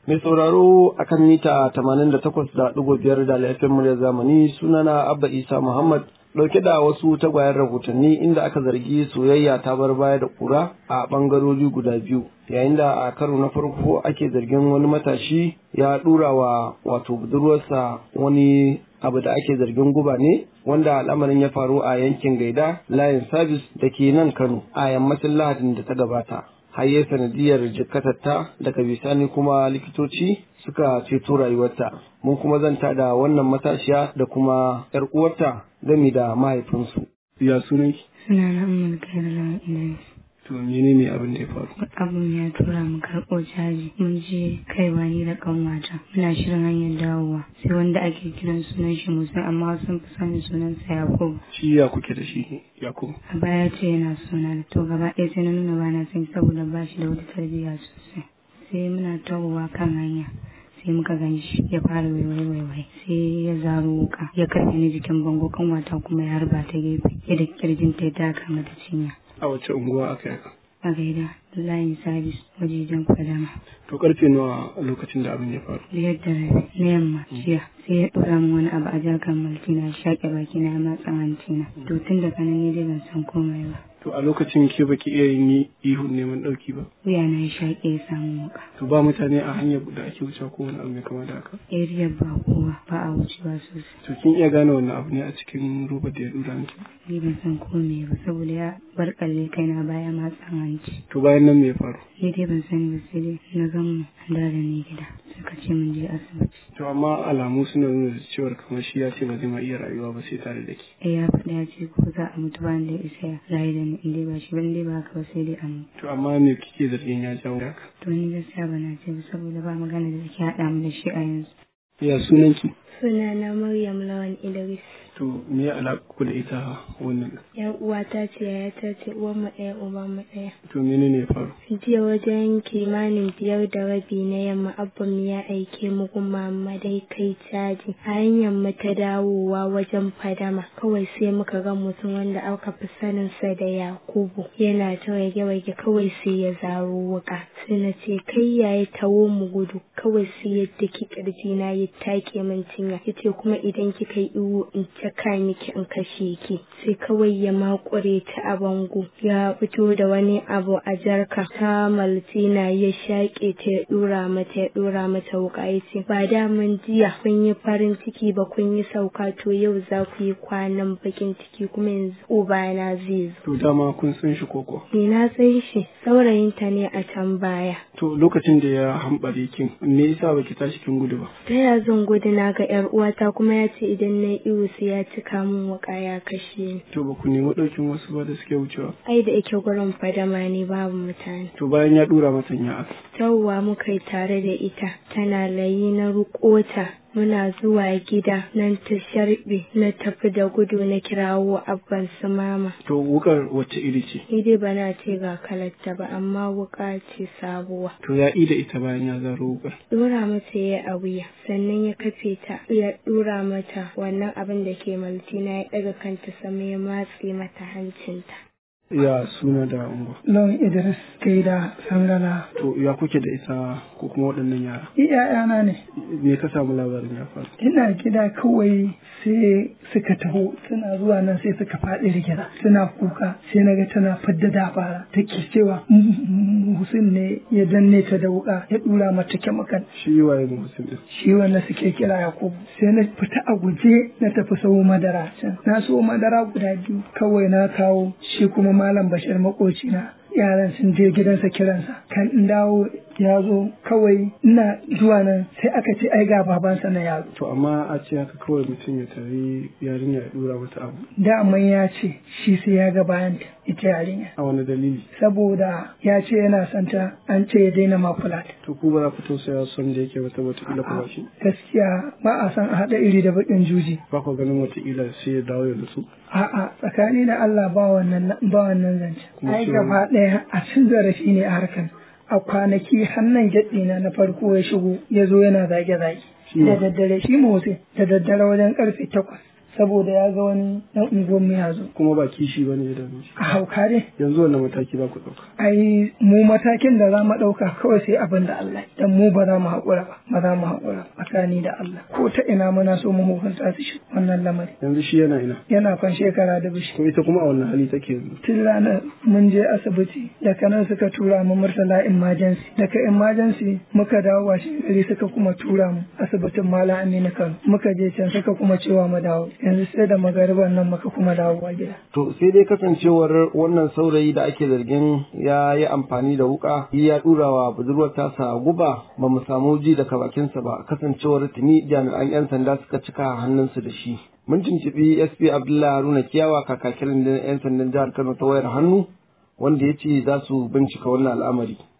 Mai sauraro akan mita 88.5 da laifin murya zamani sunana Abba Isa Muhammad dauke da wasu tagwayen rahotanni inda aka zargi soyayya ta bar baya da kura a bangarori guda biyu yayin da a karo na farko ake zargin wani matashi ya dura wa wato budurwarsa wani abu da ake zargin guba ne wanda al'amarin ya faru a yankin gaida layin sabis da ke nan kano a yammacin lahadin da ta gabata haye sanadiyar jikatatta daga bisani kuma likitoci suka ceto rayuwarta mun kuma zanta da wannan matashiya da kuma yar uwarta gami da mahaifinsu ya sunan suna na umar kairala idris to menene abin da ya faru abin ya tura mu karɓo caji mun je kaiwa ni da kanwata muna shirin hanyar dawowa sai wanda ake kiran sunan shi musa amma sun fi sanin sunansa yakubu shi ya kuke da shi yakubu a baya ce yana suna da to gaba ɗaya sai na nuna ba na son saboda ba shi da wata tarbiyya sosai sai muna tawowa kan hanya sai muka gan shi ya fara waiwai waiwai sai ya zaro wuka ya karfe ni jikin bango kanwata kuma ya harba ta gefe ya da kirjin ta ya taka mata cinya a wace unguwa aka yi a gaida layin sabis wajejen kwadama to karfe nawa lokacin da abin ya faru biyar da rabi na yamma jiya sai ya ɗora min wani abu a jarkan maltina shaƙe baki na matsa hanci to tun da kanan ne dai ban san komai ba to a lokacin ke baki iya yin ihun neman ɗauki ba wuya na ya shaƙe ya samu wuka to ba mutane a hanyar da ake wucewa ko wani abu mai kama da haka area ba kowa ba a wucewa sosai to kin iya gane wannan abu ne a cikin roba da ya dura miki ni ban san komai ba saboda ya bar kalle kaina baya matsa hanci to bayan nan me ya faru ni dai ban sani ba sai dai na gan mu an da ni gida suka ce mun je asibiti to amma alamu suna nuna cewar kamar shi ya ce ba zai ma iya rayuwa ba sai tare da ke eh ya faɗa ya ce ko za a mutu ba da isa ya rayu da ni in dai ba shi ban dai ba haka ba sai dai a mutu to amma me kike zargin ya jawo haka to ni gaskiya ba na ce ba saboda ba magana da take haɗa mu da shi a yanzu ya sunanki Sunana Maryam Lawan Idris. to me ya alaƙa ku da ita wannan Yan uwata ce yayata ce uwan mu ɗaya uban mu ɗaya. to menene ya faru Jiya wajen kimanin biyar da rabi na yamma abban ya aike mu kuma dai kai caji. A hanyar mu ta dawowa wajen fadama kawai sai muka ga mutum wanda aka fi sanin sa da Yakubu yana ta rage-rage kawai sai ya zaro wuka. Sai na ce kai yayi tawo mu gudu kawai sai ya daki kirji na ya take min cinya yace kuma idan kika yi iwu in caka miki in kashe ki sai kawai ya makure ta a bango ya fito da wani abu a jarka ta maltina ya shaƙe ta ya dura mata ya dura mata wuka yace ba da mun jiya kun yi farin ciki ba kun yi sauka to yau za ku yi kwanan bakin ciki kuma yanzu ubana zai zo to dama kun san shi koko ni na san shi saurayinta ne a can baya to lokacin da ya hambare kin me yasa baki tashi kin gudu ba ta ya zan gudu na ga yar uwata kuma ya ce idan na iwu sai ya cika min wuka ya kashe ni to ba ku nemi ɗaukin wasu ba da suke wucewa ai da yake gurin fadama ne babu mutane to bayan ya dura mata ya aka tawwa muka yi tare da ita tana layi na rukota muna zuwa gida nan ta sharbe na tafi da gudu na kirawo abban su mama to wukar wacce iri ce ni dai bana ce ga kalarta ba amma wuka ce sabuwa to ya ida ita bayan ya zaro wukar dora mata ya a wuya sannan ya kafe ta ya dora mata wannan abin da ke maltina ya daga kanta sama ya matse mata hancinta ya suna da unguwa Lawan Idris Gaida Sangala. to ya kuke da ita ko kuma waɗannan yara ‘Ya'yana ne, me ka samu labarin ya faru ina gida kawai sai suka taho suna zuwa nan sai suka faɗi rigida suna kuka sai na ga tana fadda dabara take cewa Muhsin ne ya danne ta da wuka ya dura mata kemakan shi waye muhsin din shi wanda suke kira Yakubu sai na fita a guje na tafi sau madara can na so madara guda biyu kawai na kawo shi kuma malam Bashir makocina yaran sun je gidansa kiransa kan in dawo ya zo kawai ina zuwa nan sai aka ce ai ga babansa na yaro to amma a ce haka kawai mutum ya tari yarinya ya dura mata abu daman ya ce shi sai ya ga bayan ita yarinya a wani dalili saboda ya ce yana santa an ce ya daina makulat to ku ba za ku tausaya son da yake wata wataƙila kuma shi gaskiya ba a san a haɗa iri da baƙin juji ba ku ganin wataƙila sai ya dawo ya nutsu a'a tsakani da Allah ba wannan ba wannan zance Kuma ai shi gaba ɗaya a cin zarafi ne a harkar a kwanaki hannun na na farko ya shigo ya zo yana zage-zage Shi da wa? daddare shi motsi da daddare wajen karfe takwas saboda ya ga wani dan unguwan mu ya zo kuma ba kishi bane ya dame shi a hauka dai yanzu wannan mataki za ku ɗauka ai mu matakin da za mu ɗauka kawai sai abin da Allah dan mu ba za mu haƙura ba ba za mu haƙura tsakani da Allah ko ta ina muna so mu hukunta su shi wannan lamari yanzu shi yana ina yana kan shekara da bishi to ita kuma a wannan hali take yanzu tun ranar mun je asibiti daga nan suka tura mu murtala emergency daga emergency muka dawo washe gari suka kuma tura mu asibitin malam aminu kano muka je can suka kuma cewa mu dawo yanzu sai da magariban nan muka kuma dawowa gida to sai dai kasancewar wannan saurayi da ake zargin ya yi amfani da wuka ya dura wa budurwar tasa guba ba mu samu ji daga bakinsa ba kasancewar tuni jami'an 'yan sanda suka cika hannunsu da shi mun tuntuɓi sp abdullahi haruna kiyawa kakakin 'yan sandan jihar kano ta wayar hannu wanda ya ce za su bincika wannan al'amari